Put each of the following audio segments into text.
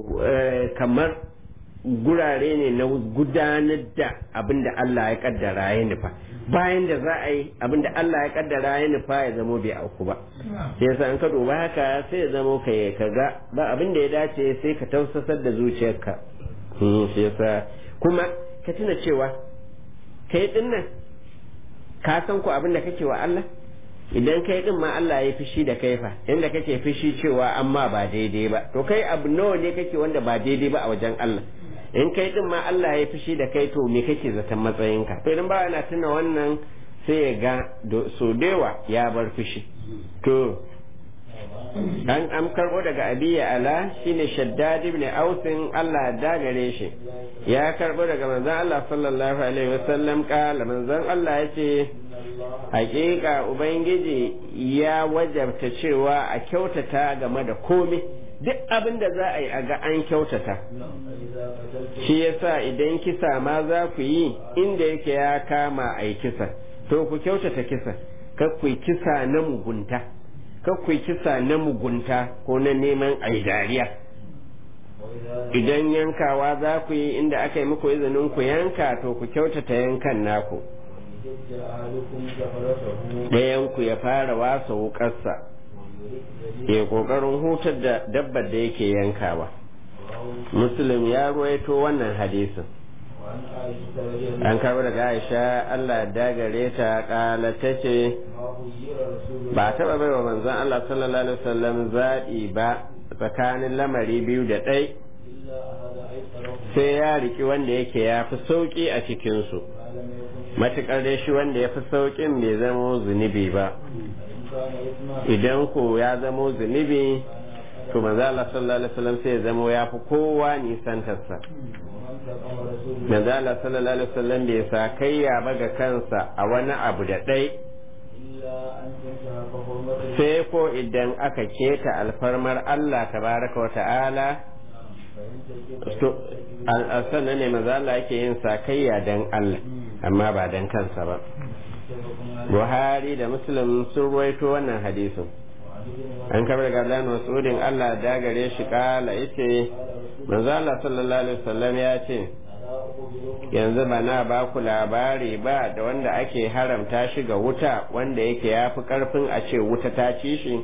kamar gurare ne na gudanar da abin da Allah ya kaddara ya nufa bayan da za a yi abin da Allah ya kaddara ya nufa ya zamo bai auku ba sai yasa an ka duba haka sai ya zamo ka ka ga ba abin da ya dace sai ka tausasar da zuciyarka sai yasa kuma ka tuna cewa kai dinnan ka san ku abin da kake wa Allah idan kai din ma Allah ya fishi da kai fa inda kake fishi cewa amma ba daidai ba to kai abu nawa ne kake wanda ba daidai ba a wajen Allah in kai din ma Allah ya fishi da kai to me kake zaton matsayinka to idan ba ana tuna wannan sai ya ga so dewa ya bar fishi to an am karbo daga abiya ala shine shaddad ibn ausin Allah da gare shi ya karbo daga manzon Allah sallallahu alaihi wasallam kala manzon Allah yace hakika ubangiji ya wajabta cewa a kyautata game da komai duk abin da za a yi a ga an kyautata shi yasa idan kisa ma za ku yi inda yake ya kama a yi kisa to ku kyautata kisa kar ku yi kisa na mugunta kar ku yi kisa na mugunta ko na neman a dariya idan yankawa za ku yi inda aka yi muku izinin ku yanka to ku kyautata yankan naku ɗayanku ya fara wasa wukarsa ya ƙoƙarin hutar da dabbar da yake yankawa muslim ya ruwaito wannan hadisin an karɓi daga aisha allah dagare ta ƙala ta ce ba taɓa bai wa manzon allah sallallahu alaihi wasallam zaɓi ba tsakanin lamari biyu da ɗai sai ya riki wanda yake ya fi sauƙi a cikinsu matuƙar dai shi wanda ya fi sauƙin bai zamo zunubi ba idan ko ya zamo zunubi to manzo Allah sallallahu alaihi wasallam sai ya zamo ya fi kowa nisantarsa manzo Allah sallallahu alaihi wasallam bai sa kayya ba ga kansa a wani abu da ɗai sai ko idan aka keta alfarmar Allah tabaraka wa ta'ala sannan ne maza Allah yake yin sakayya dan Allah amma ba dan kansa ba Buhari da Muslim sun ruwaito wannan hadisin an kabar daga Abdullahi Mas'udin Allah da gare shi kala yace manzo Allah sallallahu alaihi wasallam ya ce yanzu ba na ba ku labari ba da wanda ake haramta shi ga wuta wanda yake ya fi karfin a ce wuta ta ci shi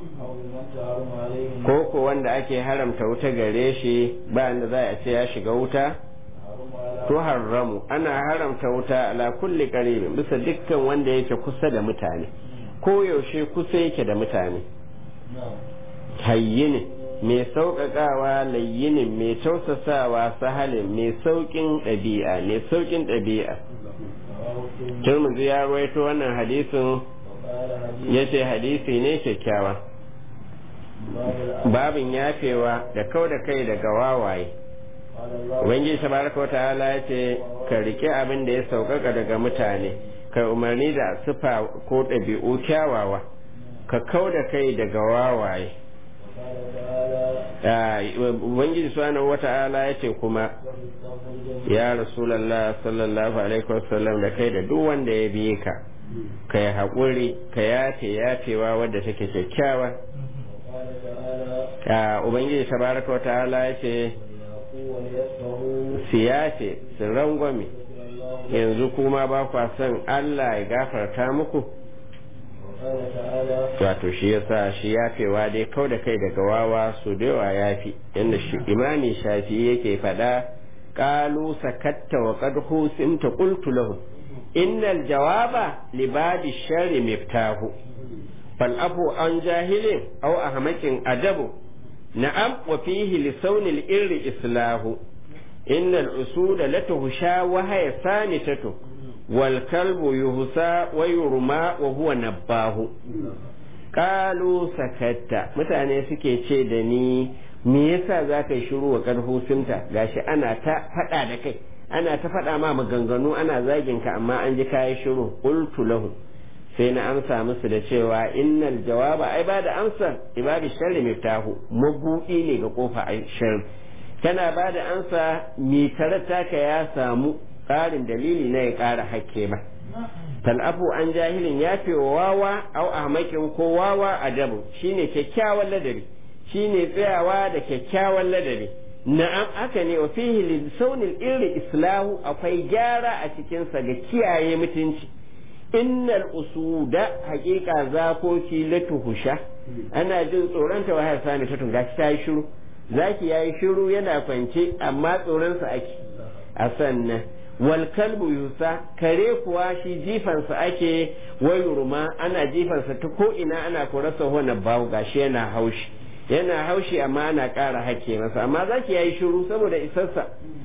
ko ko wanda ake haramta wuta gare shi ba da za a ce ya shiga wuta to haramu ana haramta wuta ala kulli qaribin bisa dukkan wanda yake kusa da mutane ko yaushe kusa yake da mutane hayyini mai sauƙaƙawa layyinin mai tausasawa sahalin mai sauƙin ɗabi'a mai sauƙin ɗabi'a turmuzi ya rawaito wannan hadisin ya ce hadisi ne kyakkyawa babin yafewa da kau da kai daga wawaye ubangiji tabaraka wata'ala ya ce ka rike abin da ya sauƙaƙa daga mutane ka umarni da sufa ko ɗabi'u kyawawa ka kau da kai daga wawaye ubangiji subhanahu wata'ala ya ce kuma ya rasulallah sallallahu alaihi wasallam da kai da duk wanda ya biye ka ka yi haƙuri ka yafe yafewa wadda take kyakkyawa ubangiji tabaraka wata'ala ya ce su yafe su rangwame yanzu kuma ba kwa son Allah ya gafarta muku wato shi yasa shi yafewa dai kau da kai daga wawa su da yawa yafi yadda shi imani shafi yake faɗa qalu sakatta wa qad husimta qultu lahu innal jawaba libadi sharri miftahu fal afu an jahilin aw ahmakin adabu na'am wa fihi li sawnil irri islahu innal usuda latuhsha wa haya sanitatu wal kalbu yuhsa wa yurma wa huwa nabbahu qalu sakatta mutane suke ce da ni me yasa za ka yi shiru wa karhusinta gashi ana ta faɗa da kai ana ta faɗa ma maganganu ana zagin ka amma an ji kayi shiru qultu lahu sai na amsa musu da cewa innal jawaba ai ba da amsa ibadi sharri miftahu mabudi ne ga kofa ai sharri kana ba da amsa mi taka ya samu ƙarin dalili na ya ƙara hakke ba tal'afu an jahilin ya fi wawa au ahmakin ko wawa adabu shine kyakkyawan ladabi shine tsayawa da kyakkyawan ladabi na'am haka ne wa fihi lissaunil iri islahu akwai gyara a cikinsa ga kiyaye mutunci innal usuda haƙiƙa zakoki latuhusha ana jin tsoronta wa har sami ta tunga ta yi shiru zaki yayi shiru yana kwance amma tsoronsa ake a sannan wal kalbu yusa kare kuwa shi jifansa ake wayurma ana jifansa ta ko ina ana korasa hona bawu gashi yana haushi yana haushi amma ana ƙara hake masa amma zaki yayi shiru saboda isarsa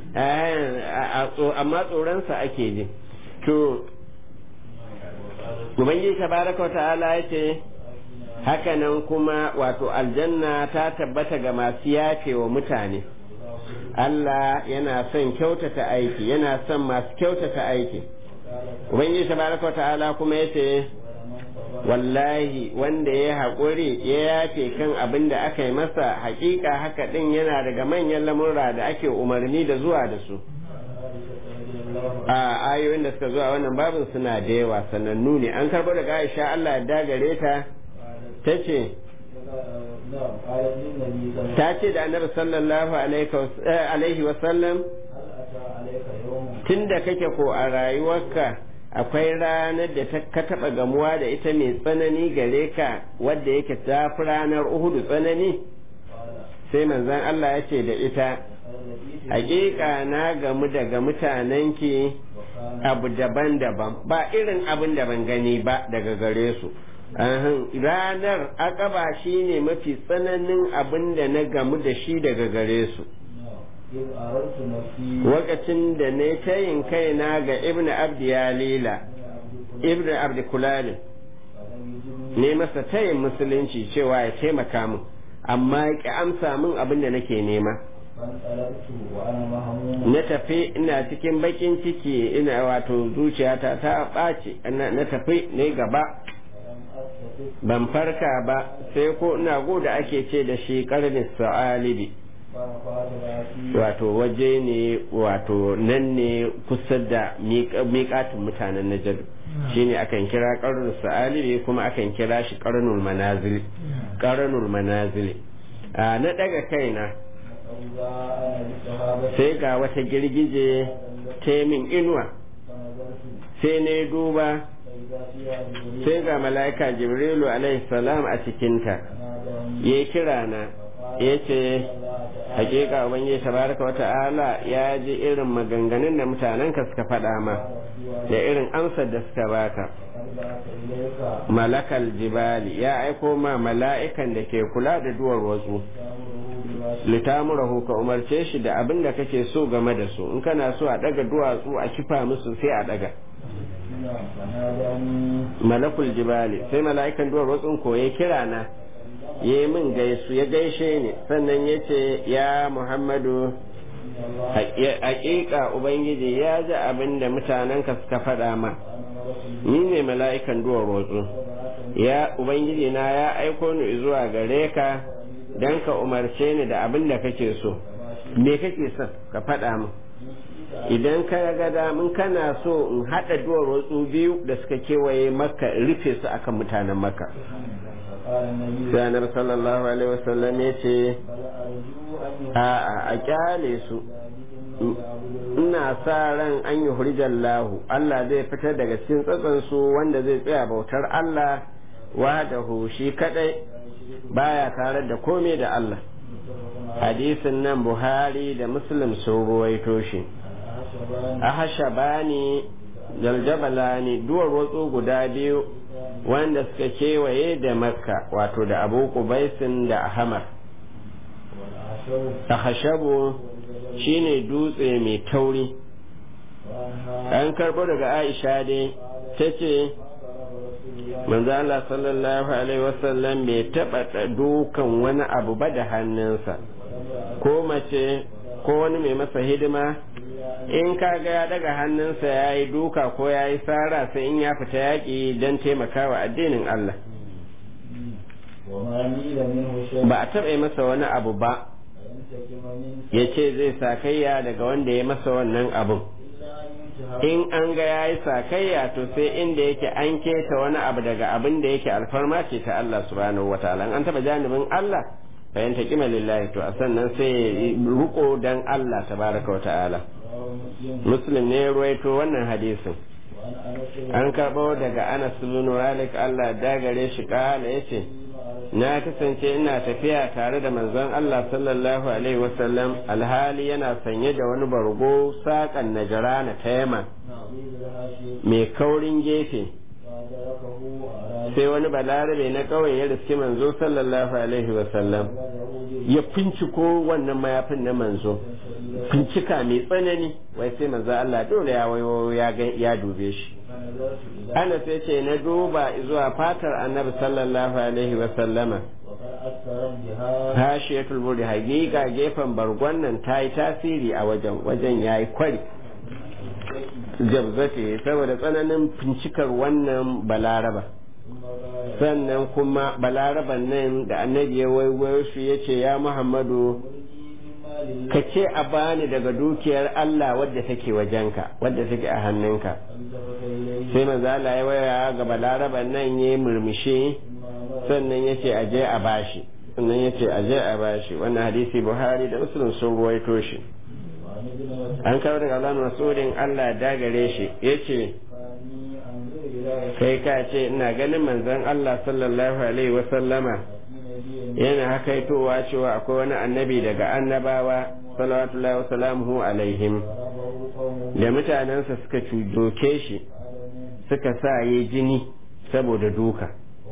amma tsoronsa ake ji to ubangiji tabaraka ta'ala ya ce hakanan kuma wato aljanna ta tabbata ga masu yafe wa mutane Allah yana son kyautata aiki yana son masu kyautata aiki ubangiji tabaraka ta'ala kuma ya ce wallahi wanda ya haƙuri ya yafe kan abin da aka yi masa haƙiƙa haka ɗin yana daga manyan lamurra da ake umarni da zuwa da su a ayoyin da suka zuwa wannan babin suna da yawa sanannu ne an karɓo daga aisha Allah ya dagare ta ta ce ta ce da annabi sallallahu alaihi wasallam tun da kake ko a rayuwarka akwai ranar da ka taɓa gamuwa da ita mai tsanani gare ka wadda yake ta fi ranar uhudu tsanani sai manzon Allah ya ce da ita hakika na gamu daga mutanenki abu daban-daban ba irin abin da ban gani ba daga gare su ranar akaba shi ne mafi tsananin abin da na gamu da shi daga gare su lokacin da ne tayin kaina ga ibn abdi yalila ibn abdi kulalin ne masa tayin musulunci cewa ya taimaka min amma ya ki amsa min abin da nake nema na tafi ina cikin bakin ciki ina wato zuciyata ta ɓaci na tafi ne gaba ban farka ba sai ko ina goda ake ce da shi karnin sa'alibi wato waje ne wato nan ne kusa da miƙatin mutanen najar shi ne akan kira karnin sa'alibi kuma akan kira shi karnul manazili karnul manazili na daga kaina sai ga wata girgije ta min inuwa sai na duba sai ga mala'ika jibrilu alaihi salam a cikinta ya kira na ya ce hakika ubangiji tabaraka wata'ala ya ji irin maganganun da mutanenka suka faɗa ma da irin amsar da suka baka malakal jibali ya aiko ma mala'ikan da ke kula da duwar wasu litamurahu ka umarce shi da abin da kake so game da su in kana so a daga duwatsu a kifa musu sai a daga malakul jibali sai mala'ikan duwar wasu ko ya kira na ya yi min gaisu ya gaishe ni sannan ya ce ya muhammadu haƙiƙa ubangiji ya ji abin da mutanenka suka faɗa ma ni ne mala'ikan duwar wasu ya ubangiji na ya aiko ni zuwa gare ka don ka umarce ni da abin da kake so me kake son ka faɗa min idan ka ga damin kana so in haɗa duwar wasu biyu da suka kewaye maka rufe su akan mutanen maka sanar sallallahu alaihi wasallam ya ce a a kyale su ina sa ran an yi hurjallahu Allah zai fitar daga cikin tsatsansu wanda zai tsaya bautar Allah wahdahu shi kadai baya tare da komai da Allah hadisin nan Buhari da Muslim sun ruwaito shi ahashabani daljabalani duwar watsu guda biyu wanda suka kewaye da makka wato da abu kubaisin da ahamar ahashabu shine dutse mai tauri an karbo daga aisha dai ta ce manzo Allah sallallahu alaihi wasallam bai taba dukan wani abu ba da hannunsa ko mace ko wani mai masa hidima in ka ga ya daga hannunsa ya yi duka ko ya yi tsara sai in ya fita yaƙi don taimakawa addinin Allah ba a taɓa masa wani abu ba ya ce zai sakayya daga wanda ya masa wannan abun in an ga ya yi sakayya to sai inda yake an keta wani abu daga abin da yake alfarma ce ta Allah subhanahu wa ta'ala an taɓa janibin Allah bayan ta kima lillahi to a sannan sai ruko dan Allah tabaraka wa ta'ala muslim ne ruwaito wannan hadisin an karɓo daga anas bin malik Allah dagare shi kala yace na kasance ina tafiya tare da manzon Allah sallallahu alaihi wasallam alhali yana sanye da wani bargo saƙan najarana ta yama mai kaurin gefe sai wani balarabe na ƙauye ya riski manzo sallallahu alaihi wasallam ya finciko wannan mayafin na manzo fincika mai tsanani wai sai manzo Allah dole ya wayo ya dube shi ana sai ce na duba zuwa fatar annabi sallallahu alaihi wasallama hashiyatul buri hakika gefen bargon nan ta yi tasiri a wajen wajen ya yi kwari jabzate saboda tsananin fincikar wannan balaraba sannan kuma balaraban nan da annabi ya waiwayo shi ya ce ya muhammadu ka ce a bani daga dukiyar Allah wadda take wajenka wadda take a hannunka sai manzo Allah ya waya ga balaraban nan ya murmushi sannan ya ce aje a bashi sannan ya ce aje a bashi wannan hadisi Buhari da Muslim sun ruwaito shi an kawo daga Allah Masudin Allah dagare shi yace kai ka ce ina ganin manzon Allah sallallahu alaihi wa sallama yana hakaitowa cewa akwai wani annabi daga annabawa salawatullahi wa salamuhu alaihim da mutanensa suka doke shi suka sa yi jini saboda duka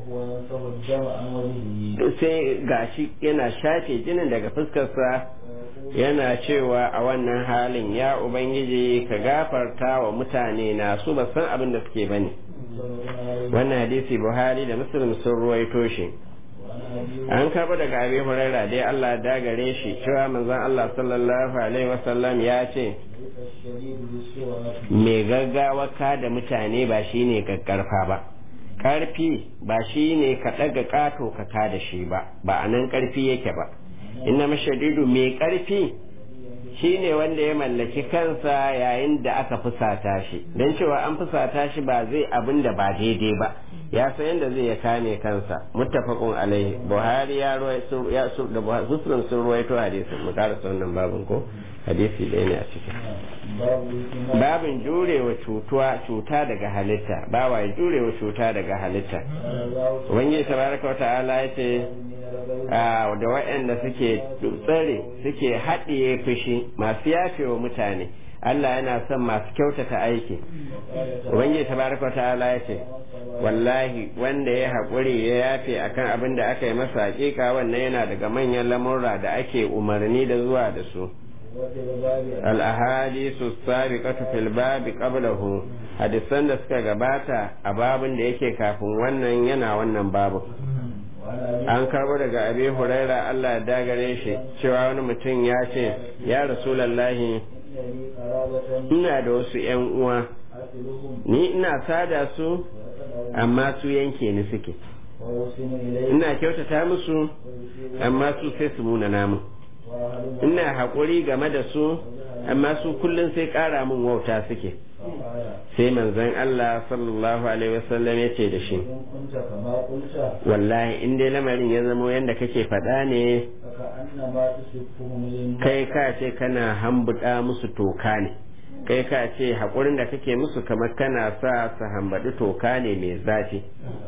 sai gashi yana shafe jinin daga fuskarsa yana cewa a wannan halin ya ubangiji ka gafarta wa mutane na su ba san abin da suke bane wannan hadisi buhari da muslim sun ruwaito shi an karɓo daga abi huraira dai Allah da gare shi cewa manzon Allah sallallahu alaihi wasallam ya ce mai gaggawa ka da mutane ba shine kakkarfa ba karfi ba shine ka ɗaga ƙato ka ka da shi ba ba a nan karfi yake ba inna mashadidu mai karfi shine wanda ya mallaki kansa yayin da aka fusata shi don cewa an fusata shi ba zai abin da ba daidai ba ya san yadda zai ya kame kansa muttafaqun alaihi buhari ya ya da muslim sun ruwaito hadisin mu karasa wannan babin ko hadisi ɗaya ne a cikin babin jurewa cutuwa cuta daga halitta bawa ya jurewa cuta daga halitta ubangiji tabaraka wa ta'ala ya ce da waɗanda suke tsare suke haɗiye fushi masu yafewa mutane Allah yana son masu kyautata aiki ubangiji tabaraka wa ta'ala ya ce wallahi wanda ya haƙuri ya yafe akan abin da aka yi masa hakika wannan yana daga manyan lamurra da ake umarni da zuwa da su al-ahadisu sabiqatu fil babi qablahu hadisan da suka gabata a babin da yake kafin wannan yana wannan babu an karbo daga abi huraira Allah ya dagare shi cewa wani mutum ya ce ya rasulallahi ina da wasu yan uwa ni ina sada su amma su yanke ni suke ina kyautata musu amma su sai su muna namu ina haƙuri game da su amma su kullum sai ƙara min wauta suke sai manzon Allah sallallahu alaihi wasallam ya ce da shi wallahi in dai lamarin ya zamo yadda kake faɗa ne kai ka ce kana hambuɗa musu toka ne kai ka ce haƙurin da kake musu kamar kana sa su hambaɗi toka ne mai zafi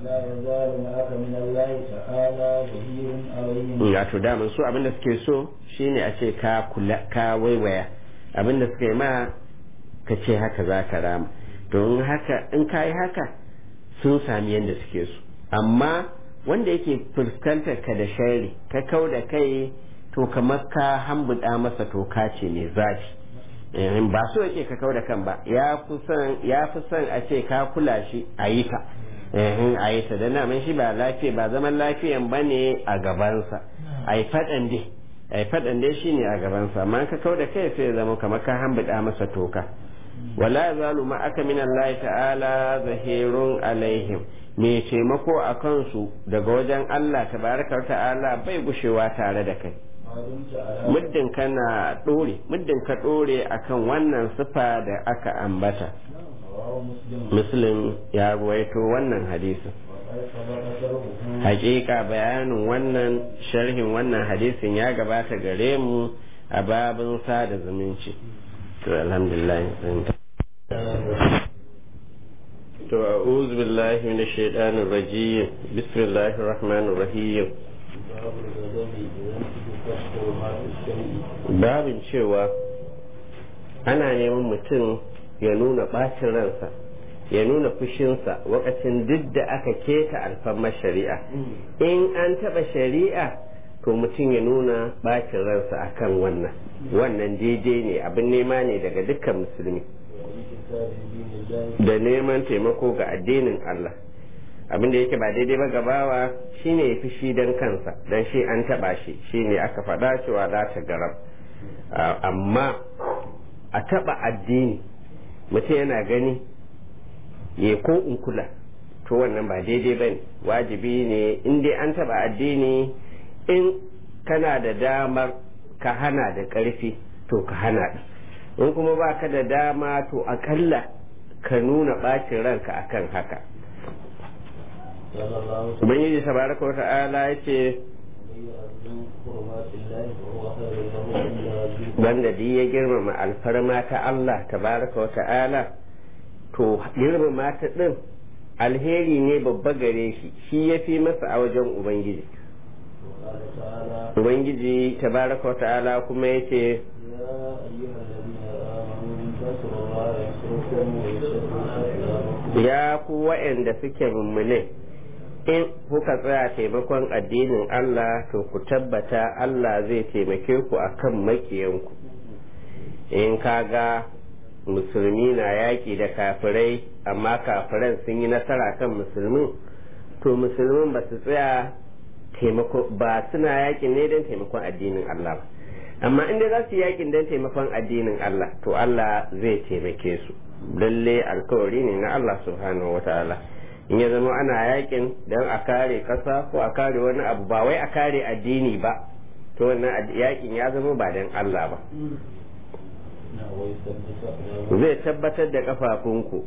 wato daman su abinda suke so shine a ce ka kula ka waiwaya abinda suka yi ma ka ce haka za ka rama to in haka in ka yi haka sun sami yadda suke so amma wanda yake fuskantar ka da shari ka kau da kai to kamar ka hambuɗa masa toka ce mai zafi ba so yake ka kau da kan ba ya fi son a ce ka kula shi a yi ta a yi ta da naman shi ba lafiya ba zaman lafiyan ba ne a gabansa a yi faɗan dai a yi faɗan dai shi ne a gabansa amma ka kau da kai sai zama kamar ka hambuɗa masa toka wala zalu ma aka min Allah ta'ala zahirun alaihim mai taimako a kansu daga wajen Allah tabaraka ta'ala bai gushewa tare da kai muddin kana ɗore muddin ka ɗore akan wannan sifa da aka ambata muslim ya ruwaito wannan hadisin hakika bayanin wannan sharhin wannan hadisin ya gabata gare mu a babin sada zumunci to alhamdulillah to a'udhu billahi minash shaitanir rajim bismillahir rahmanir rahim babin cewa ana neman mutum ya nuna bacin ransa ya nuna fushinsa wakacin duk da aka keta alfarmar shari'a in an taɓa shari'a to mutum ya nuna bacin ransa akan wannan wannan daidai ne abin nema ne daga dukkan musulmi da neman taimako ga addinin Allah abin da yake ba daidai ba gabawa shine ya fushi don kansa don shi an taɓa shi shine aka faɗa cewa za ta garab amma a taɓa addini mutum yana gani ya ko in kula to wannan ba daidai ba ne wajibi ne in dai an taba addini in kana da damar ka hana da ƙarfi to ka hana in kuma ba ka da dama to akalla ka nuna ɓacin ranka akan haka ubangiji tabaraka wa ta'ala ya ce wanda duk ya girmama alfarma ta Allah tabaraka wa ta'ala to girmama ta ɗin alheri ne babba gare shi shi ya fi masa a wajen ubangiji ubangiji tabaraka wa ta'ala kuma ya ce ya ku wa'anda suke mummune in kuka tsaya taimakon addinin Allah to ku tabbata Allah zai taimake ku akan makiyanku in kaga musulmi na yaƙi da kafirai amma kafiran sun yi nasara kan musulmin to musulmin ba su tsaya taimako ba suna yaƙin ne don taimakon addinin Allah ba amma inda za su yaƙin don taimakon addinin Allah to Allah zai taimake su lalle alkawari ne na Allah subhanahu wa ta'ala in ya zama ana yaƙin don a kare ƙasa ko a kare wani abu ba wai a kare addini ba to wannan yaƙin ya zama ba don Allah ba zai tabbatar da kafafunku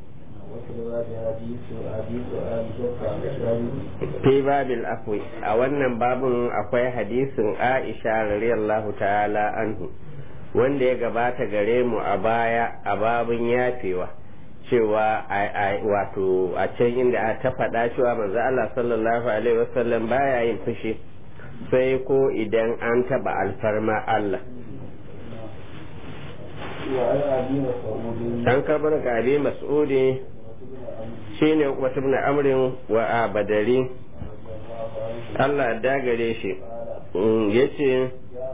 fi babil afwi a wannan babun akwai hadisin aisha radiyallahu ta'ala anhu wanda ya gabata gare mu a baya a babun yafewa cewa wato a can inda ta faɗa cewa manzo Allah sallallahu alaihi wasallam baya yin fushi sai ko idan an taɓa alfarma Allah an karbar ga abi mas'udi shine wata ibn amrin wa abadari Allah dagare shi yace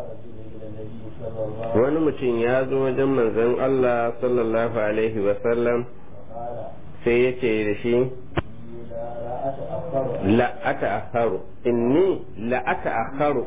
wani mutum ya zo wajen manzon Allah sallallahu alaihi wa sallam sai yace da shi la ata'akharu inni la ata'akharu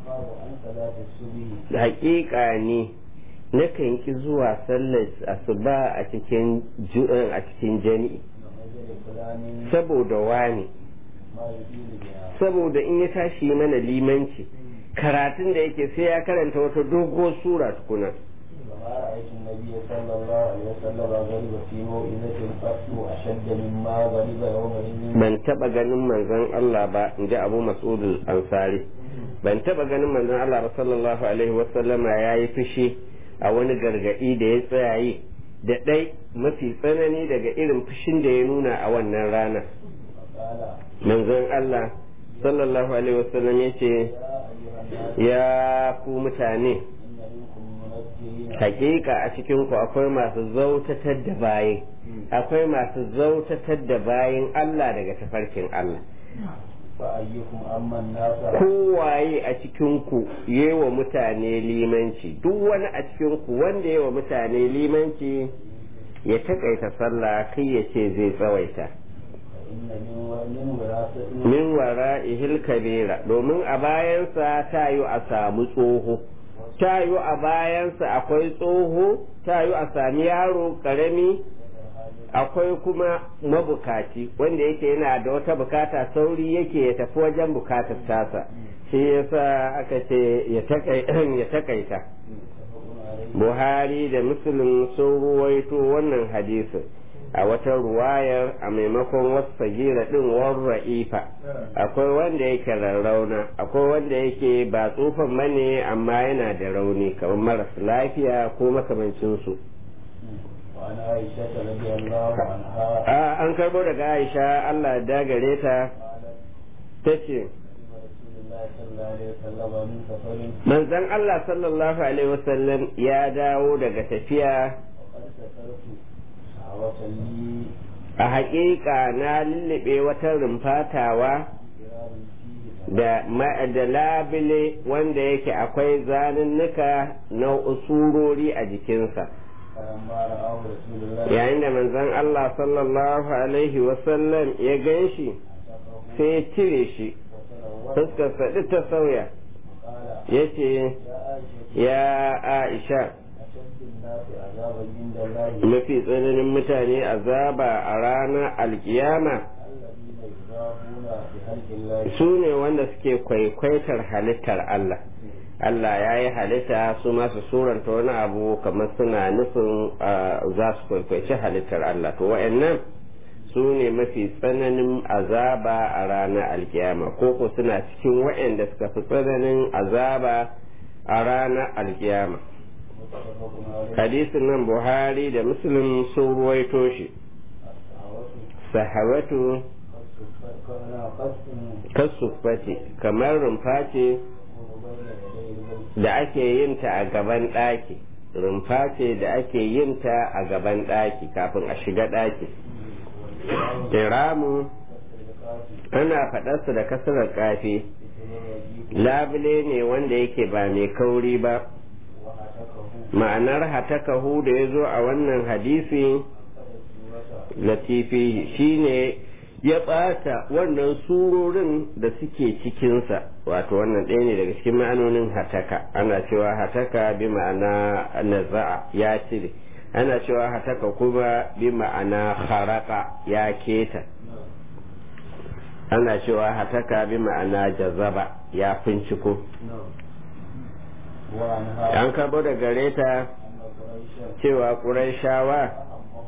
haƙiƙa ne nakan ki zuwa sallar asuba a cikin a cikin jami'i saboda wani saboda in ya tashi mana limanci karatun da yake sai ya karanta wata dogo sura tukuna رأيت النبي صلى الله عليه وسلم غضب في موئذة قط أشد مما غضب يومئذ ban taba ganin manzon Allah ba in ji Abu Mas'ud al-Ansari ban taba ganin manzon Allah ba sallallahu alaihi wasallama yayi fushi a wani gargadi da ya tsaya yi da ɗai mafi tsanani daga irin fushin da ya nuna a wannan rana manzon Allah sallallahu alaihi wasallam ya ce ya ku mutane hakika a cikin ku akwai masu zautatar da bayin akwai masu zautatar da bayin Allah daga tafarkin Allah فأيكم أما الناس kowaye a cikinku wa mutane limanci duk wani a cikinku wanda wa mutane limanci ya takaita sallah kai ya ce zai tsawaita فإن من من وراثة min wara ihil kabira domin a bayansa ta yi a samu tsoho ta yi a bayansa akwai tsoho ta yi a sami yaro karami akwai kuma mabukaci wanda yake yana da wata bukata sauri yake ya tafi wajen bukatar tasa shi yasa aka ce ya takai- ya takaita buhari da muslim sun ruwaito wannan hadisin a wata ruwayar a maimakon wasu sagira din warra'ifa akwai wanda yake rarrauna akwai wanda yake ba tsufan mane amma yana da rauni kamar maras lafiya ko makamancinsu وعن عائشة رضي الله عنها a an karbo daga aisha allah ya dagare ta قالت ta ce رسول الله صلى الله عليه وسلم من سفر manzon allah sallallahu alaihi wasallam ya dawo daga tafiya وقد سكرت شهوة لي a haƙiƙa na lullube wata rumfatawa كرام فيه da ma- da labile wanda yake akwai zanunnuka na usurori a jikinsa فلما رآه رسول الله yayin da manzon Allah sallallahu alaihi wasallam ya gan shi أعتقه sai ya cire shi وتلوث fuskarsa duk ta sauya وقال ya ce يا عائشة ya aisha أشد الناس عذابا عند الله mafi tsananin mutane azaba a ranar alkiyama الذين يضاهون بخلق الله su ne wanda suke kwaikwaitar halittar Allah Allah ya yi halitta su masu suranta wani abu kamar suna nufin ah, za su kwaikwaici halittar Allah to wa'annan su ne mafi tsananin azaba a ranar alkiyama ko ko suna cikin wa'anda suka fi tsananin azaba a ranar alkiyama متفق عليه hadisin nan buhari da muslim sun ruwaito shi الشهوة sahawatu قصد kasufati kamar rumfa ce يكون بين يدي البيت da ake yin ta a gaban ɗaki rumfa ce da ake yin ta a gaban ɗaki kafin a shiga ɗaki kiramu ana faɗarsa da kasarar kafi labule ne wanda yake ba mai kauri ba ma'anar hatakahu da ya zo a wannan hadisi latifi shine ya ɓata wannan surorin da suke cikinsa wato wannan ɗaya ne daga cikin ma'anonin hataka ana cewa hataka bi ma'ana naza'a ya cire ana cewa hataka kuma bi ma'ana haraka ya keta ana cewa hataka bi ma'ana jazaba ya finciko an karbo da gare ta cewa ƙuraishawa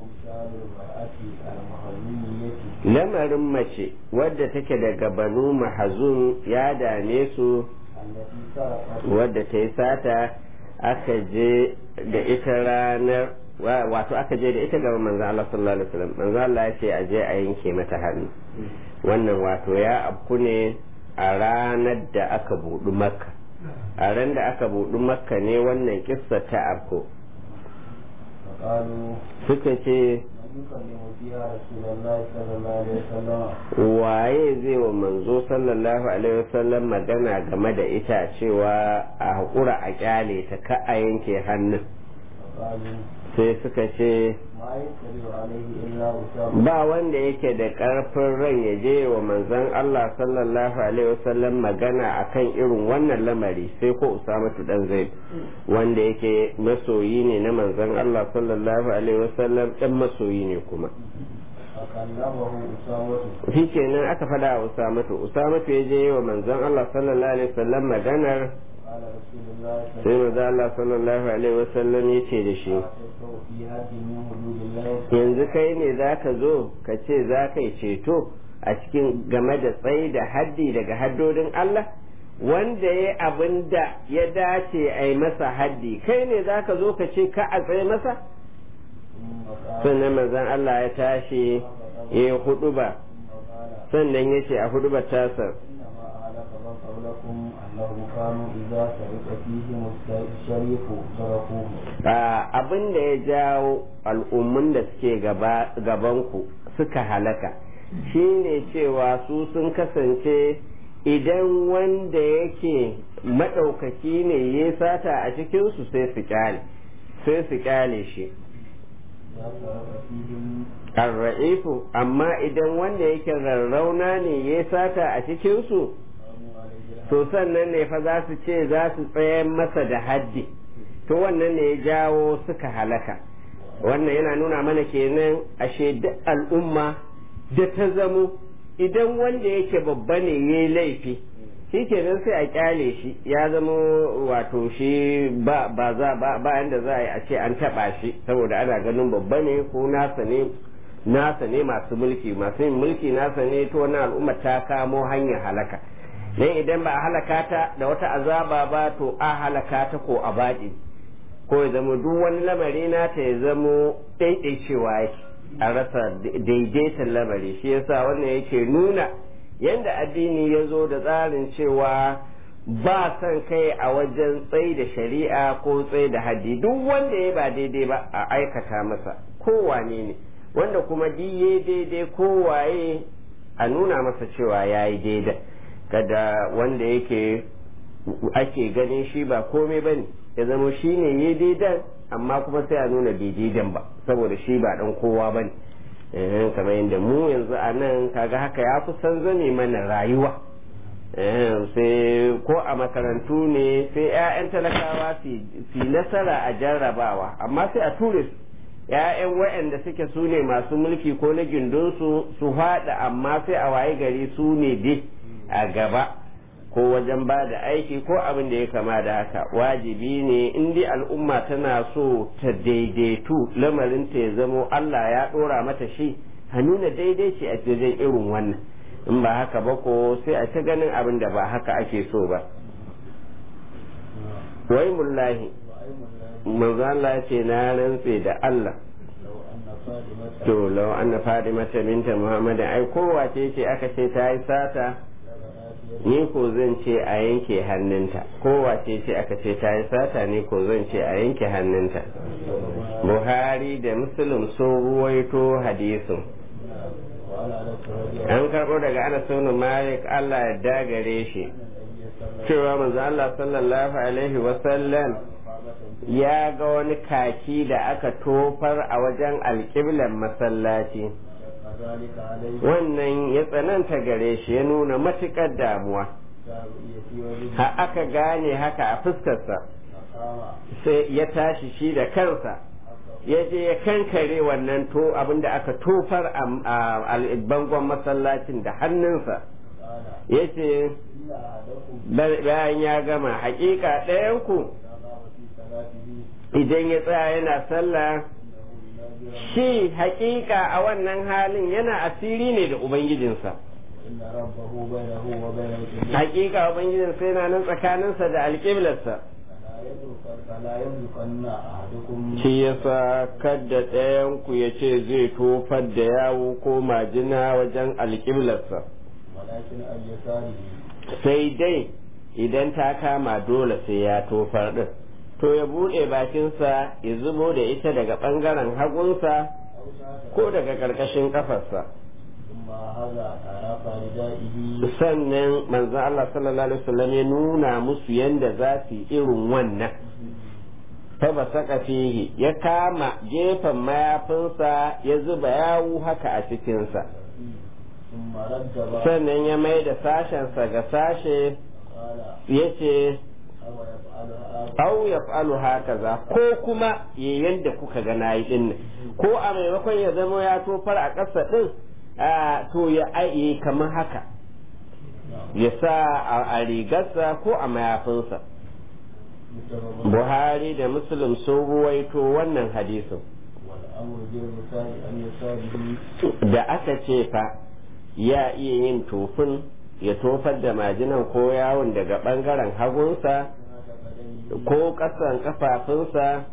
lamarin mace wadda take daga banu mahazun ya dame su wadda ta yi sata aka je da ita ranar wato aka je da ita gaba manzan Allah sallallahu alaihi wasallam manzan Allah ya ce a je a yanke mata hannu wannan wato ya afku ne a ranar da aka buɗu makka a ran da aka buɗu makka ne wannan kissa ta afko suka ce waye zai wa manzo sallallahu alaihi wasallam magana game da ita cewa a haƙura a kyale ta ka a yanke hannun sai suka ce ba wanda yake da ƙarfin ran ya je wa manzon Allah sallallahu alaihi wasallam magana akan irin wannan lamari sai ko Usamatu dan Zaid wanda yake masoyi ne na manzon Allah sallallahu alaihi wasallam dan masoyi ne kuma shi kenan aka fada wa Usamatu Usamatu ya je wa manzon Allah sallallahu alaihi wasallam maganar sai maza Allah sallallahu alaihi wasallam ya ce da shi yanzu kai ne za ka zo ka ce za ka yi ceto a cikin game da tsayi da haddi daga haddodin Allah wanda ya abin da ya dace a yi masa haddi kai ne za ka zo ka ce ka a tsaye masa sannan manzon Allah ya tashi ya yi hudu ba sannan ya ce a hudu ba tasar abin da ya jawo al'ummun da suke gabanku suka halaka shine cewa su sun kasance idan wanda yake maɗaukaki ne ya sata a cikinsu sai su kyale sai su kyale shi arra'ifu amma idan wanda yake rarrauna ne ya sata a cikinsu to sannan ne fa za su ce za su tsayar masa da haddi to wannan ne ya jawo suka halaka wannan yana nuna mana kenan ashe duk al'umma da ta zamo idan wanda yake babba ne ya yi laifi shi kenan sai a kyale shi ya zama wato shi ba za ba yanda za a yi a ce an taba shi saboda ana ganin babba ne ko nasa ne nasa ne masu mulki masu yin mulki nasa ne to wannan al'umma ta kamo hanyar halaka dan idan ba a halaka ta da wata azaba ba to a halaka ta ko a baɗi ko ya zama duk wani lamari nata ya zamo ɗaiɗaicewa yake a rasa daidaitan lamari shi yasa wannan yake nuna yanda addini ya zo da tsarin cewa ba son kai a wajen tsayi da shari'a ko tsayi da haddi duk wanda ya ba daidai ba a aikata masa kowane ne wanda kuma diye daidai kowaye a nuna masa cewa ya yi daidai kada wanda yake ake ganin shi ba komai ba ne ya zama shi ne ya daidan amma kuma sai a nuna bai daidan ba saboda shi ba dan kowa ba ne kamar yadda mu yanzu a nan kaga haka ya fi san zame mana rayuwa sai ko a makarantu ne sai 'ya'yan talakawa su nasara a jarrabawa amma sai a ture su 'ya'yan waɗanda suke su ne masu mulki ko na gindinsu su haɗa amma sai a waye gari su ne dai a gaba ko wajen ba da aiki ko abin da ya kama da haka wajibi ne in dai al'umma tana so ta daidaitu lamarinta ya zamo Allah ya ɗora mata shi a nuna daidai ce a wajen irin wannan in ba haka ba ko sai a ta ganin abin da ba haka ake so ba wai mullahi manzo Allah ce na rantse da Allah to lau anna Fadima binta Muhammad ai kowace ce aka ce ta yi sata ni ko zan ce a yanke hannunta kowace ce aka ce ta yi sata ni ko zan ce a yanke hannunta Buhari da Muslim sun ruwaito hadisin an karɓo daga Anas ibn Malik Allah ya dagare shi cewa manzo Allah sallallahu alaihi wasallam ya ga wani kaki da aka tofar a wajen alƙiblan masallaci wannan ya tsananta gare shi ya nuna matuƙar damuwa ha aka gane haka a fuskarsa sai ya tashi shi da kansa ya je ya kankare wannan to abinda aka tofar a bangon masallacin da hannunsa ya ce bayan ya gama hakika ɗayanku idan ya tsaya yana sallah shi hakika a wannan halin yana asiri ne da ubangijinsa hakika ubangijinsa yana nan tsakaninsa da alƙiblarsa shi yasa kadda ɗayanku ya ce zai tofar da yawo ko majina wajen alƙiblarsa sai dai idan ta kama dole sai ya tofar ɗin to ya buɗe bakinsa ya zubo da ita daga ɓangaren hagunsa ko daga ƙarƙashin ƙafarsa sannan manzo Allah sallallahu alaihi wasallam ya nuna musu yanda za su irin wannan fa ba saka fihi ya kama gefen mayafinsa ya zuba yawu haka a cikinsa sannan ya mai da sashensa ga sashe ya ce au ya fa'alu hakaza ko kuma ya yanda kuka ga nayi din ko a maimakon ya zama ya tofar a ƙasa din to ya aiye kamar haka ya sa a rigarsa ko a mayafinsa buhari da muslim sun ruwaito wannan hadisin da aka ce fa ya iya yin tofin ya tofar da majinan ko yawon daga ɓangaren hagunsa ko ƙasan kafafunsa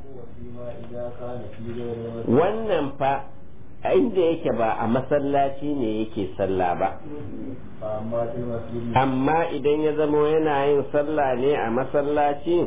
wannan fa inda yake ba a masallaci ne yake sallah ba amma idan ya zamo yana yin sallah ne a masallaci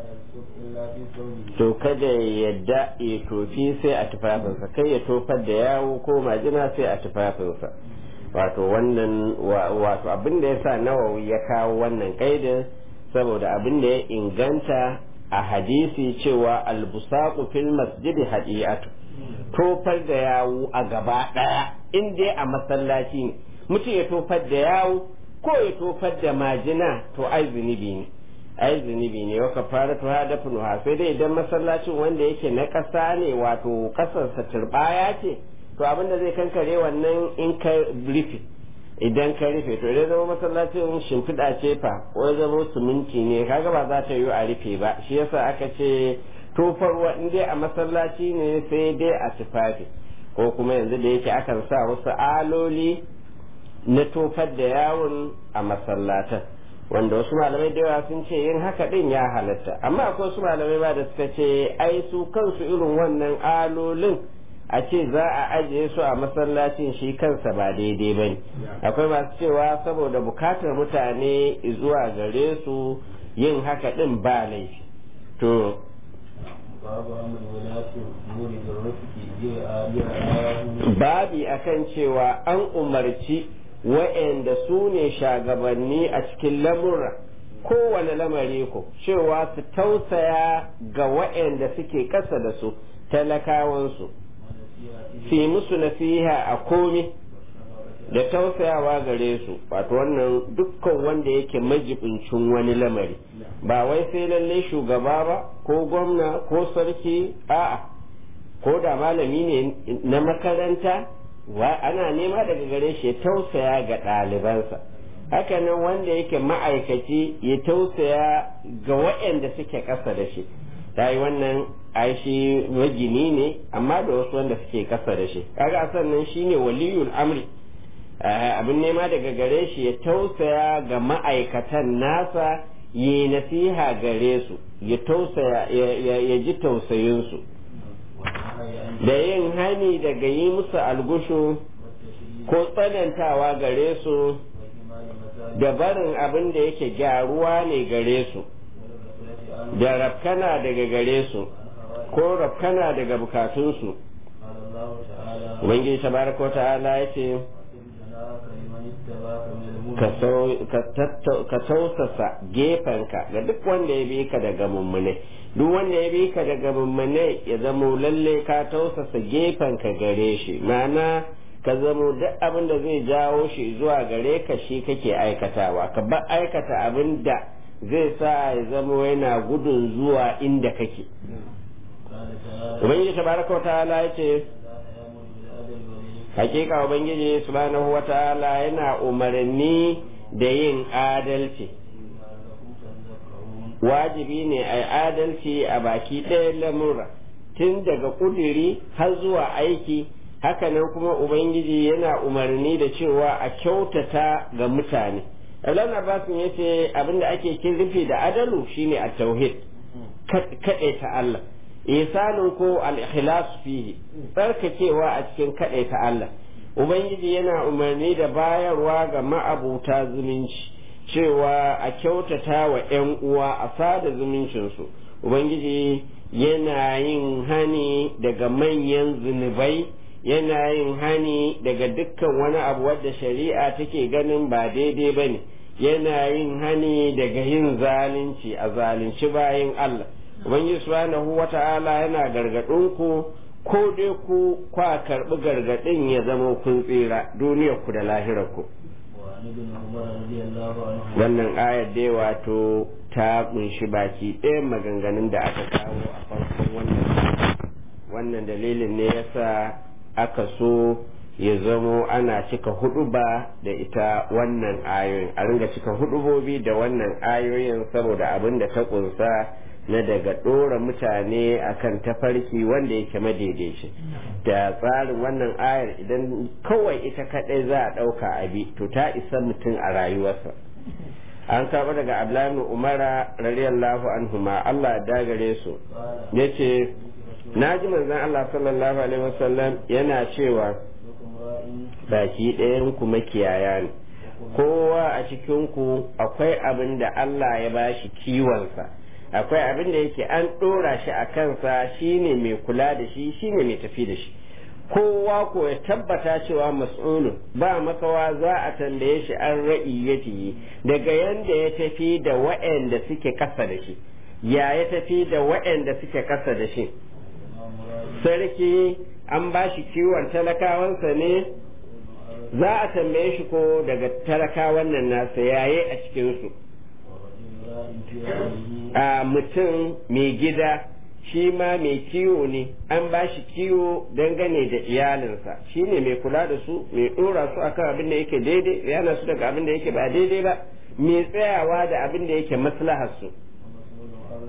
to kada ya yadda ya tofi sai a tufafinsa kai ya tofar da yawo ko majina sai a tufafinsa wato wannan wato abin da ya sa nawawi ya kawo wannan kaidin saboda abin da ya inganta a hadisi cewa albusaku fil masjidi hadiyatu tofar da yawo a gaba daya in dai a masallaci ne mutum ya tofar da yawo ko ya tofar da majina to ai zunubi ne ai zunubi ne wa kafara to hada funuha sai dai idan masallacin wanda yake na ƙasa ne wato ƙasarsa turbaya ce to abin da zai kankare wannan in ka rufe idan ka rufe to idan zama masallacin shimfiɗa ce fa ko zama suminti ne kaga ba za ta yi a rufe ba shi yasa aka ce tofarwa in dai a masallaci ne sai dai a tufafi ko kuma yanzu da yake akan sa wasu aloli na tofar da yawon a masallatan wanda wasu malamai da yawa sun ce yin haka din ya halatta amma akwai wasu malamai ba da suka ce ai su kansu irin wannan alolin a ce za a ajiye su a masallacin shi kansa ba daidai ba ne akwai masu cewa saboda bukatar mutane zuwa gare su yin haka din ba laifi to babi akan cewa an umarci wa'anda su ne shagabanni a cikin lamura kowane lamari ko cewa su tausaya ga wa'anda suke ƙasa da su talakawansu su yi musu nasiha a komi da tausayawa gare su wato wannan dukkan wanda yake majibincin wani lamari ba wai sai lalle shugaba ba ko gwamna ko sarki a'a ko da malami ne na makaranta wa ana nema daga gare shi ya tausaya ga ɗalibansa hakanan wanda yake ma'aikaci ya tausaya ga waɗanda suke ƙasa da shi ta yi wannan aishi magini ne amma da wasu wanda suke ƙasa da shi kaga sannan shine waliyul amri abin nema daga gare shi ya tausaya ga ma'aikatan nasa yi nasiha gare su ya tausaya ya ji tausayinsu da yin hani daga yi musu algushu ko tsanantawa gare su da barin abin da yake gyaruwa ne gare su da rafkana daga gare su ko rafkana daga bukatunsu ubangiji tabaraka ta'ala ya ce ka tausasa gefenka ga duk wanda ya bi ka daga mummune duk wanda ya bi ka daga mummune ya zamo lalle ka tausasa gefenka gare shi ma'ana ka zamo duk abin da zai jawo shi zuwa gare ka shi kake aikatawa ka ba aikata abin da zai sa ya zamo yana gudun zuwa inda kake ubangiji tabaraka wa ta'ala ya ce hakika ubangiji subhanahu wata'ala yana umarni da yin adalci wajibi ne a adalci a baki ɗaya lamura tun daga ƙudiri har zuwa aiki hakanan kuma ubangiji yana umarni da cewa a kyautata ga mutane Allah Abbas ya ce abinda ake kirfi da adalu shine a tauhid kaɗaita Allah isanin ko al-ikhlas fihi tsarkakewa a cikin ta Allah ubangiji yana umarni da bayarwa ga ma'abuta zumunci cewa a kyautata wa 'yan uwa a sada zumuncinsu ubangiji yana yin hani daga manyan zunubai yana yin hani daga dukkan wani abu wadda shari'a take ganin ba daidai ba ne yana yin hani daga yin zalunci a zalunci bayan Allah ubangiji subhanahu wata'ala yana gargadin ku ko dai ku kwa karbi gargadin ya zama kun tsira duniyar ku da lahirar ku wannan ayar dai wato ta kunshi baki ɗaya maganganun da aka kawo a farkon wannan wannan dalilin ne yasa aka so ya zamo ana cika huduba da ita wannan ayoyin a ringa cika hudubobi da wannan ayoyin saboda abin da ta kunsa na daga ɗora mutane akan tafarki wanda yake madaidaici da tsarin wannan ayar idan kawai ita kaɗai za a ɗauka abi to ta isa mutum a rayuwarsa an kama daga abdullahi umara radiyallahu anhuma Allah dagare su yace na ji manzon Allah sallallahu alaihi wasallam yana cewa baki ɗayan ku makiyaya ne kowa a cikin ku akwai abin da Allah ya bashi kiwonsa akwai abin da yake an ɗora shi a kansa shine mai kula da shi shine mai tafi da shi kowa ko ya tabbata cewa mas'ulun ba makawa za a tambaye shi an ra'iyyati daga yanda ya tafi da waɗanda suke kasa da shi ya ya tafi da waɗanda suke kasa da shi sarki an ba shi kiwon talakawansa ne za a tambaye shi ko daga talakawan nan nasa yaye a cikinsu a mutum mai gida shi ma mai kiwo ne an ba shi kiwo dangane da iyalinsa shi ne mai kula da su mai ɗora su akan abin da yake daidai yana su daga abin da yake ba daidai ba mai tsayawa da abin da yake maslahar su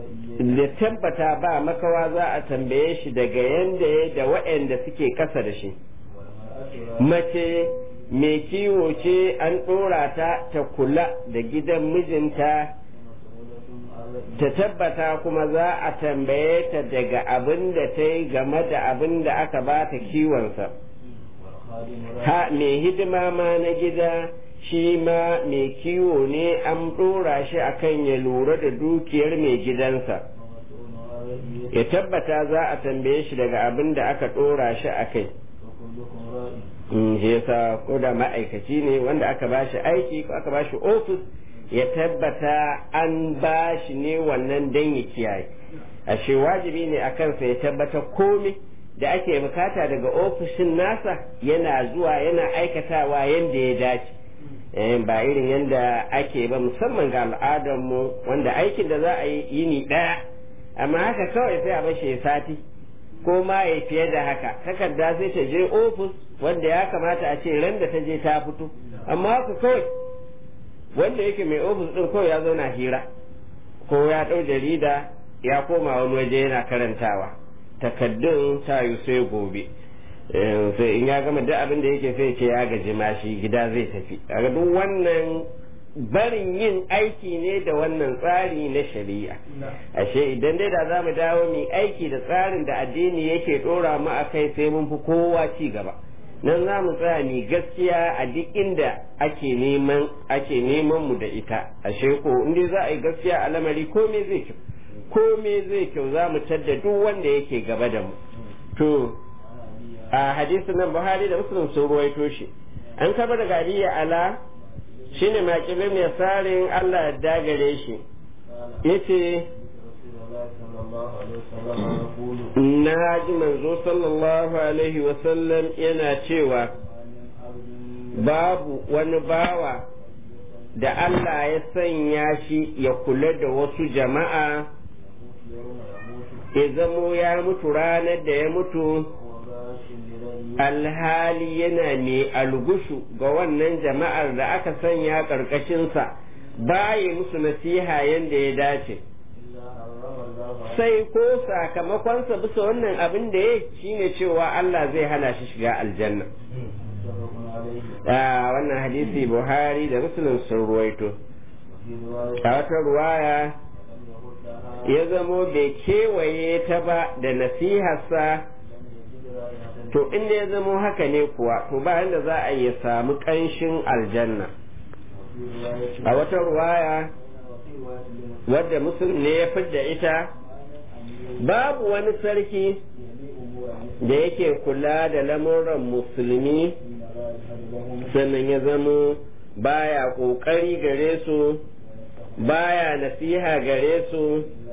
da tabbata ba makawa za a tambaye shi daga yanda ya da waɗanda suke ƙasa da shi mace mai kiwo ce an ɗora ta ta kula da gidan mijinta ta tabbata kuma za a tambaye ta daga abin da ta yi game da abin da aka ba ta kiwonsa ha mai hidima ma na gida shi ma mai kiwo ne an ɗora shi akan ya lura da dukiyar mai gidansa ya tabbata za a tambaye shi daga abin da aka ɗora shi a kai shi yasa ko da ma'aikaci ne wanda aka ba shi aiki ko aka ba shi ofis ya tabbata an ba shi ne wannan dan ya kiyaye ashe wajibi ne a kansa ya tabbata komai da ake bukata daga ofishin nasa yana zuwa yana aikatawa yadda ya dace ba irin yadda ake ba musamman ga al'adarmu wanda aikin da za a yi yini ɗaya amma haka kawai sai a bashi ya sati ko ma ya fiye da haka takarda sai ta je ofis wanda ya kamata a ce ran da ta je ta fito amma haka kawai wanda yake mai ofis din kawai ya zauna hira ko ya ɗau jarida ya koma wani waje yana karantawa takaddun ta yi sai gobe sai in ya gama duk abin da yake sai ce ya gaji ma shi gida zai tafi a duk wannan barin yin aiki ne da wannan tsari na shari'a ashe idan dai da za mu dawo mu aiki da tsarin da addini yake dora mu a kai sai mun fi kowa ci gaba nan za mu tsaya ni gaskiya a duk inda ake neman ake neman mu da ita ashe ko in dai za a yi gaskiya a lamari komai zai kyau komai zai kyau za mu tadda duk wanda yake gaba da mu to a hadisin nan buhari da muslim sun ruwaito shi an kaba daga aliya ala shine makilin mai sarin allah ya dagare shi yace na ji manzo sallallahu alaihi wasallam yana cewa babu wani bawa da Allah ya sanya shi ya kula da wasu jama'a ya zamo ya mutu ranar da ya mutu alhali yana mai algushu ga wannan jama'ar da aka sanya ƙarƙashinsa baya musu nasiha yadda ya dace sai ko sakamakonsa bisa wannan abin da ya shine cewa Allah zai hana shi shiga aljanna wannan hadisi buhari da muslim sun ruwaito a wata ruwaya ya zamo bai kewaye ta ba da nasiharsa to inda ya zamo haka ne kuwa to ba da za a yi samu ƙanshin aljanna a wata ruwaya wadda musulmi ne ya fidda ita babu wani sarki da yake kula da lamuran musulmi sannan ya zamo baya ƙoƙari gare su baya nasiha gare su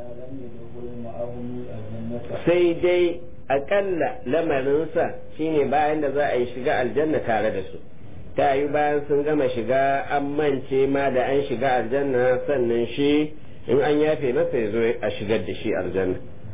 sai dai aƙalla lamarinsa shine bayan da za a yi shiga aljanna tare da su ta yi bayan sun gama shiga an mance ma da an shiga aljanna sannan shi in an yafe masa ya zo a shigar da shi aljanna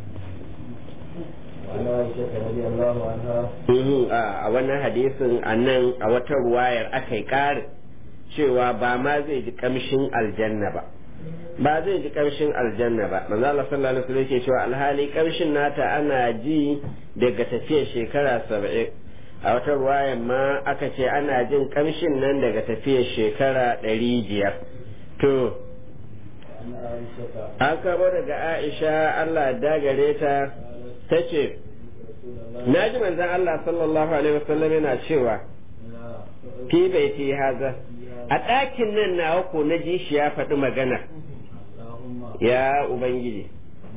a wannan hadisin a nan a wata ruwayar aka yi ƙarin cewa ba ma zai ji kamshin aljanna ba ba zai ji kamshin aljanna ba manzo Allah sallallahu alaihi wasallam yake cewa alhali kamshin nata ana ji daga tafiyar shekara 70 a wata ruwayan ma aka ce ana jin kamshin nan daga tafiyar shekara 500 to an kabo daga Aisha Allah dagare ta ta ce na ji manzon Allah sallallahu alaihi wasallam yana cewa fi baiti haza a ɗakin nan nawa ko na ji shi ya faɗi magana ya ubangiji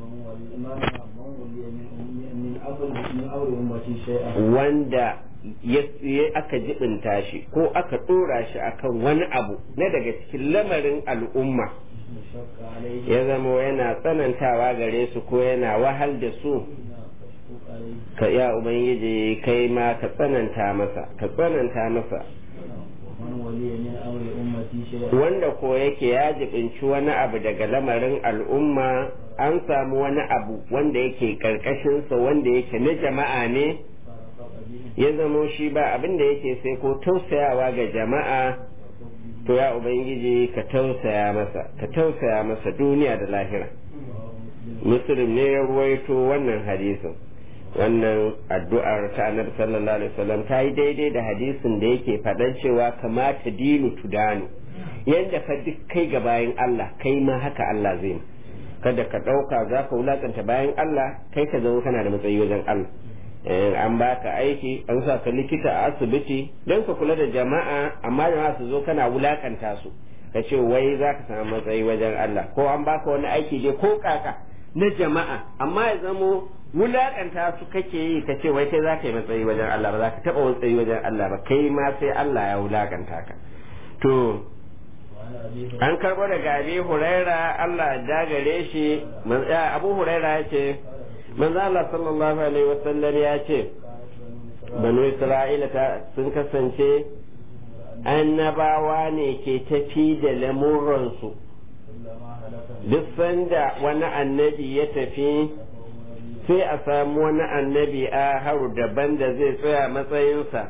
wanda ya aka jibinta shi ko aka ɗora shi akan wani abu na daga cikin lamarin al'umma ya zama yana tsanantawa gare su ko yana wahal da su ka ya ubangiji kai ma ka tsananta masa ka tsananta masa wanda ko yake ya jibinci wani abu daga lamarin al'umma an samu wani abu wanda yake karkashinsa wanda yake na jama'a ne ya zamo shi ba abin da yake sai ko tausayawa ga jama'a to ya ubangiji ka tausaya masa ka tausaya masa duniya da lahira muslim ne ya ruwaito wannan hadisin wannan addu'ar ta annabi sallallahu alaihi wasallam ta yi daidai da hadisin da yake faɗan cewa kamata dinu tudanu yadda ka duk kai ga bayan Allah kai ma haka Allah zai ma kada ka ɗauka za ka wulakanta bayan Allah kai ka zama kana da matsayi wajen Allah an baka aiki an sa ka likita a asibiti don ka kula da jama'a amma jama'a su zo kana wulakanta su ka ce wai za ka samu matsayi wajen Allah ko an baka wani aiki dai ko kaka na jama'a amma ya zamo wulakanta su kake yi ka ce wai kai za ka yi matsayi wajen Allah ba za ka taɓa matsayi wajen Allah ba kai ma sai Allah ya wulakanta ka to an karɓo daga abi huraira Allah ya gare shi abu huraira ya ce manzo Allah sallallahu alaihi wasallam ya ce banu isra'ila sun kasance annabawa ne ke tafi da lamuransu duk sanda wani annabi ya tafi sai a samu wani annabi a haru daban da zai tsaya matsayinsa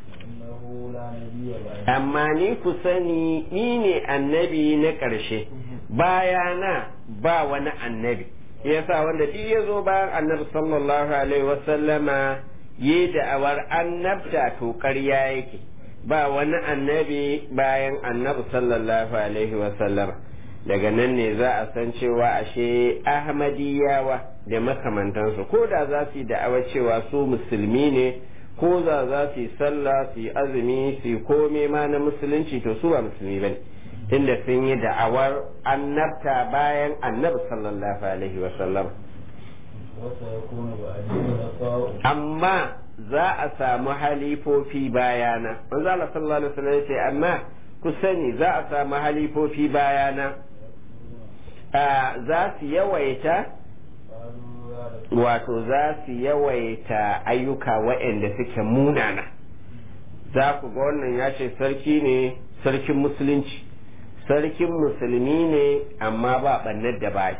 amma ni ku sani ni ne annabi na ƙarshe bayana ba wani annabi yasa wanda duk ya zo bayan annabi sallallahu alaihi wasallama yi da'awar annabta to ƙarya yake ba wani annabi bayan annabi sallallahu alaihi wasallama daga nan ne za a san cewa ashe ahmadiyawa da makamantansu ko da za su yi da'awar cewa su musulmi ne ko za za su yi sallah su yi azumi su yi kome ma na musulunci to su ba musulmi ba ne tunda sun yi da'awar annabta bayan annabi sallallahu alaihi wasallam amma za a samu halifofi bayana manzo Allah sallallahu alaihi wasallam yace amma ku sani za a samu halifofi bayana za su yawaita wato za su yawaita ayyuka waɗanda suke munana za ku ga wannan ya ce sarki ne sarkin musulunci sarkin musulmi ne amma ba ɓannar da ba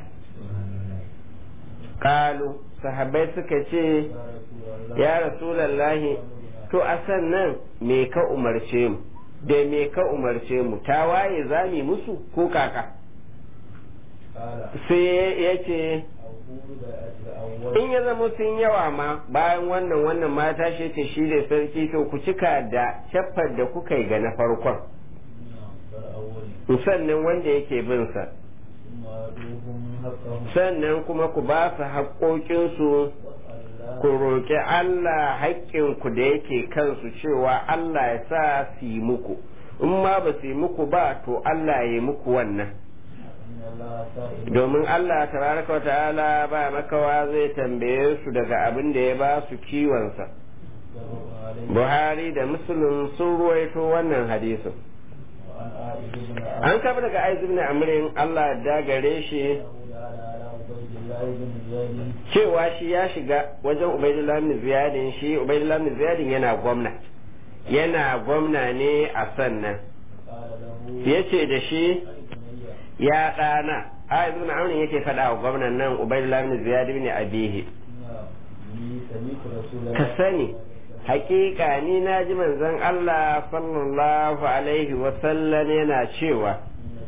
ƙalu sahabbai suka ce ya rasulallahi to a sannan me ka umarce mu da me ka umarce mu ta waye za mu musu ko kaka sai ya ce in ya zama sun yawa ma bayan wannan wannan mata shi ce shi da sarki to ku cika da shaffar da kuka yi ga na farkon sannan wanda yake bin sa sannan kuma ku ba su haƙoƙinsu ku roƙi Allah haƙƙinku da yake kansu cewa Allah ya sa su yi muku in ma ba su yi muku ba to Allah ya yi muku wannan domin Allah tabaraka wa ta'ala ba makawa zai tambaye su daga abin da ya ba su kiwonsa Buhari da Muslim sun ruwaito wannan hadisin an kafa daga aizu ibn amrin Allah da gare shi cewa shi ya shiga wajen ubaidullah ibn ziyadin shi ubaidullah ibn ziyadin yana gwamna yana gwamna ne a sannan yace da shi ya ɗana a ibn amrin yake faɗa wa gwamnan nan ubaidullah ibn ziyad ibn abihi ka sani hakika ni na ji manzon Allah sallallahu alaihi wasallam yana cewa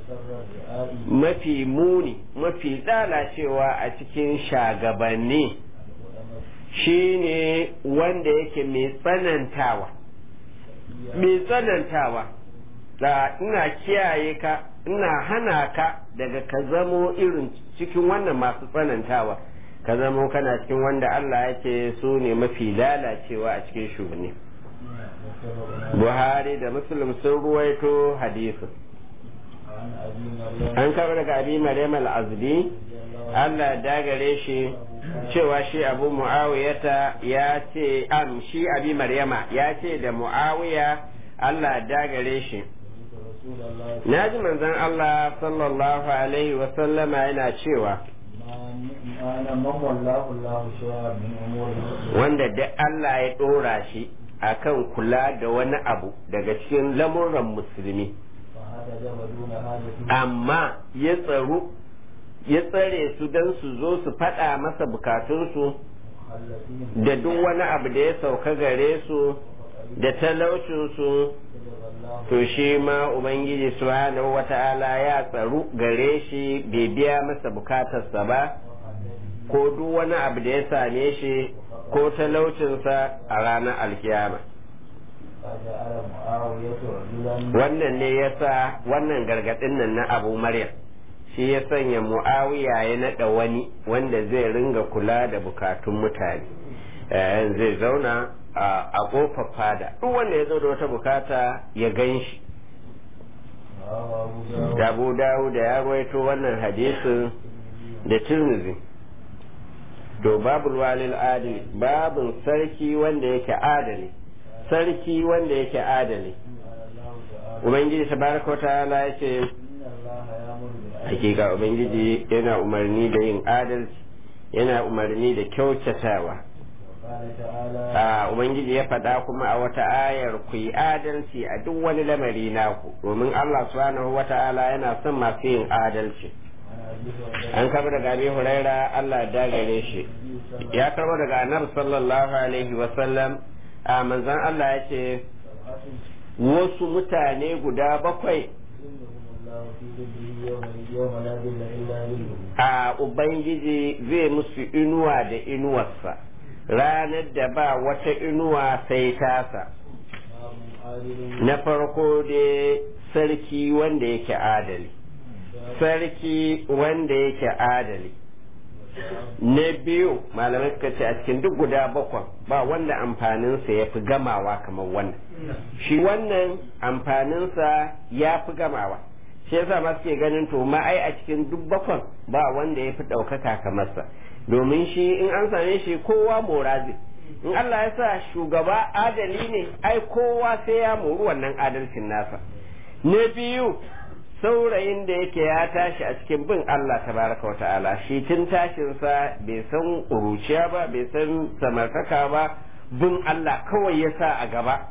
mafi muni mafi lalacewa a cikin shagabanni shine wanda yake mai tsanantawa mai tsanantawa da ina kiyaye ka ina hana ka daga ka zamo irin cikin wannan masu tsanantawa ka zamo kana cikin wanda Allah ya ce su ne mafi lalacewa a cikin shugabanni Buhari da Muslim sun ruwaito hadisin an kawo daga abi Maryam al-Azdi Allah dagare shi cewa shi Abu Muawiyata ya ce am shi abi Maryama ya ce da Muawiya Allah dagare shi na ji manzon Allah sallallahu alaihi wasallama yana cewa wanda da Allah ya ɗora shi akan kula da wani abu daga cikin lamuran musulmi amma ya tsaru ya tsare su don su zo su faɗa masa bukatunsu da duk wani abu da ya sauka gare su da talaucinsu to shi ma ubangiji subhanahu wata'ala ya tsaru gare shi bai biya masa bukatarsa ba ko duk wani abu da ya same shi ko talaucinsa a ranar alkiyama فجعل معاوية رجلا wannan ne ya sa wannan gargaɗin nan na abu maryam shi ya sanya mu'awiya ya naɗa wani wanda zai ringa kula da bukatun mutane Eh, zai zauna a a ƙofar fada duk wanda ya zo da wata bukata ya gan shi رواه أبو داود abu dawo da ya rawaito wannan hadisin da tirmizi to babul walil adili babun sarki wanda yake adali sarki wanda yake adali قال الله تعالى ubangiji tabaraka wa ta'ala ya ce إن الله يأمر بالعدل hakika ubangiji yana umarni da yin adalci yana umarni da kyautatawa وقال تعالى a ubangiji ya faɗa kuma a wata ayar ku yi adalci a duk wani lamari naku domin Allah subhanahu wa ta'ala yana son masu yin adalci عن أبي هريرة an karɓo daga abi huraira Allah ya dagare shi ya karɓo daga annabi sallallahu alaihi wa sallam a manzon Allah ya ce سبعة wasu mutane guda bakwai يظلهم الله في ظله يوم يوم لا ظل إلا ظله a ubangiji zai musu inuwa da inuwarsa ranar da ba wata inuwa sai tasa باب عادل na farko dai sarki wanda yake adali sarki wanda yake adali na biyu malamai suka ce a cikin duk guda bakwai ba wanda amfaninsa ya fi gamawa kamar wannan shi wannan amfaninsa ya fi gamawa shi yasa ma suke ganin to ma ai a cikin duk bakwan ba wanda ya fi ɗaukaka kamar sa domin shi in an same shi kowa mora zai in Allah ya sa shugaba adali ne ai kowa sai ya mori wannan adalcin nasa na biyu saurayin da yake ya tashi a cikin bin Allah tabaraka wa ta'ala shi tun tashinsa bai san ƙuruciya ba bai san samartaka ba bin Allah kawai ya sa a gaba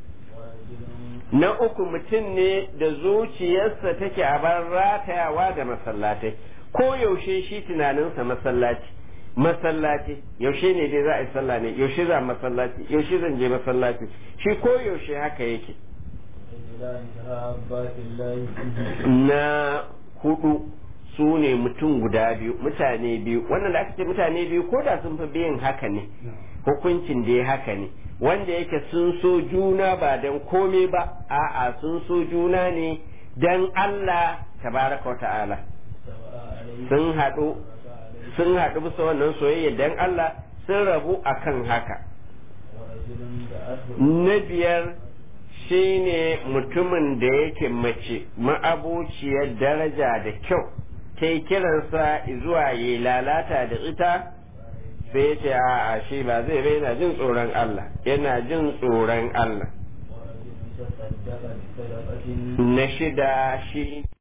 ورجل na uku mutum ne da zuciyarsa take a bar ratayawa da masallatai ko yaushe shi tunaninsa masallaci masallaci yaushe ne dai za a yi sallah ne yaushe za masallaci yaushe zan je masallaci shi ko yaushe haka yake رجلان تهابا في الله na hudu su ne mutum guda biyu mutane biyu wannan da aka ce mutane biyu ko da sun fi biyan haka ne hukuncin da ya haka ne wanda yake sun so juna ba don komai ba a'a sun so juna ne don Allah tabaraka wa ta'ala سواء عليه sun haɗu وسواء عليه sun haɗu bisa wannan soyayya don Allah sun rabu akan haka ورجل دعته na biyar shine mutumin da yake mace ma'abuciyar daraja da kyau ta yi kiransa zuwa yi lalata da ita sai ya ce a shi ba zai bai yana jin tsoron Allah yana jin tsoron Allah ورجل تصدق بصدقة na shida shi